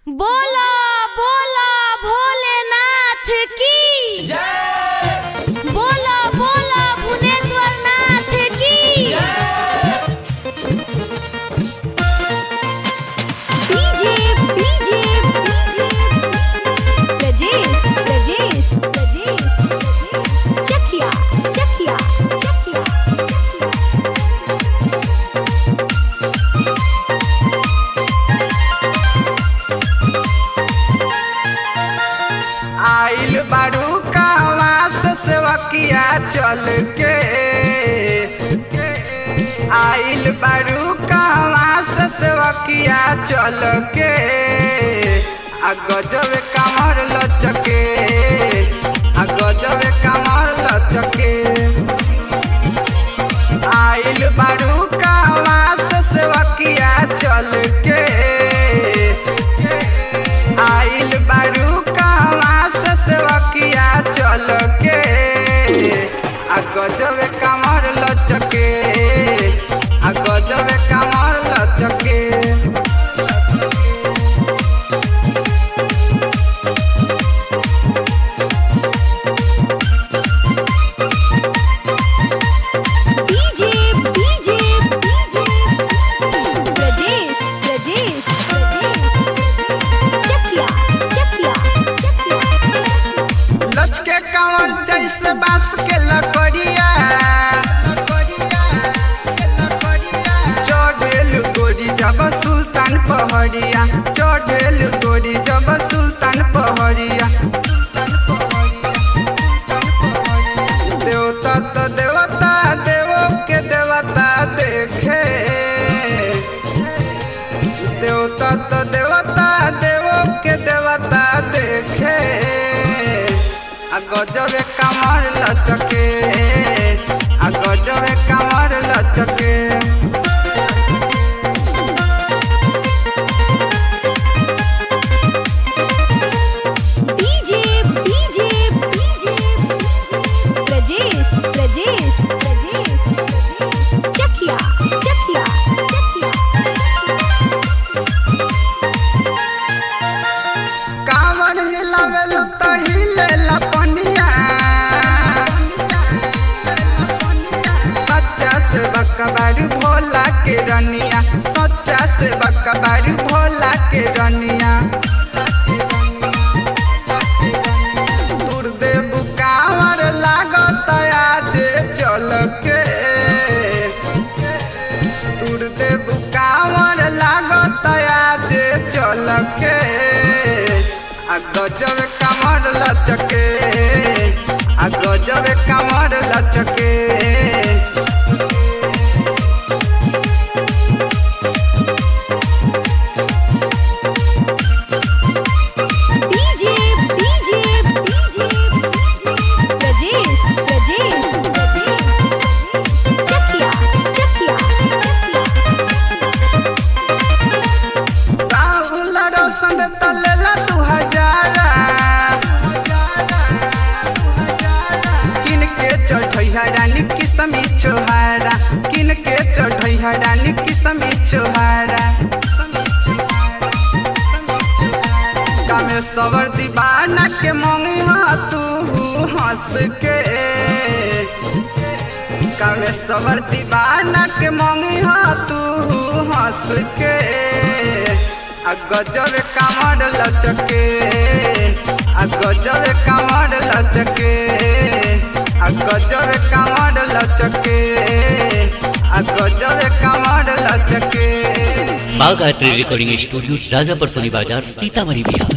बोला बोला भोलेनाथ की बोला बोला भुवनेश्वर नाथ की डीजे डीजे रजेश रजेश रजेश चकिया चकिया चकिया आइल बारू कहवा से सेवकिया चल के आइल बारू कहवा से सेवकिया चल के आ गजब कमर लचके आ गजब कमर लचके आइल बारू कहवा से सेवकिया चल के आइल बारू कहवा से सेवकिया चल के आ गजब कमर लचके आ गजब कमर लचके डीजे डीजे रजेश रजेश चकिया चकिया चकिया लचके कमर जैसे बांस के लकड़िया चढ़ेल गोरी जब सुल्तान पहड़िया चढ़ेल गोरी जब सुल्तान पहड़िया देवता तो देवता देवो के देवता देखे देवता तो देवता देवो के देवता देखे आ गजब कमर लचके आ गजब कमर लचके डीजे डीजे रजेश रजेश रजेश चकिया चकिया चकिया कांवर हिलावेल तो हिले लपनिया सच्चा से बकबारू भोला के रनिया सच्चा से बकबारू भोला के रनिया दुर्देव कांवर लागत आज चल के दुर्देव कांवर लागत आज चल के आ गजब कमर लचके आ गजब कमर लचके डीजे डीजे रजेश रजेश चकिया चकिया राहुल रोशन तलेला दू हजारा किन के चढ़ई रानी किसमी छोहारा किन के चढ़ई रानी किसमी छोहारा कामेश्वर दीवाना के मंगी तू हंस के कामेश्वर दीवाना के मंगी तू हंस के आ गजब कमर लचके आ गजब कमर लचके आ गजब कमर लचके आ गजब कमर लचके बागायत्री रिकॉर्डिंग स्टूडियो राजापर सोनी बाजार सीतामढ़ी बिहार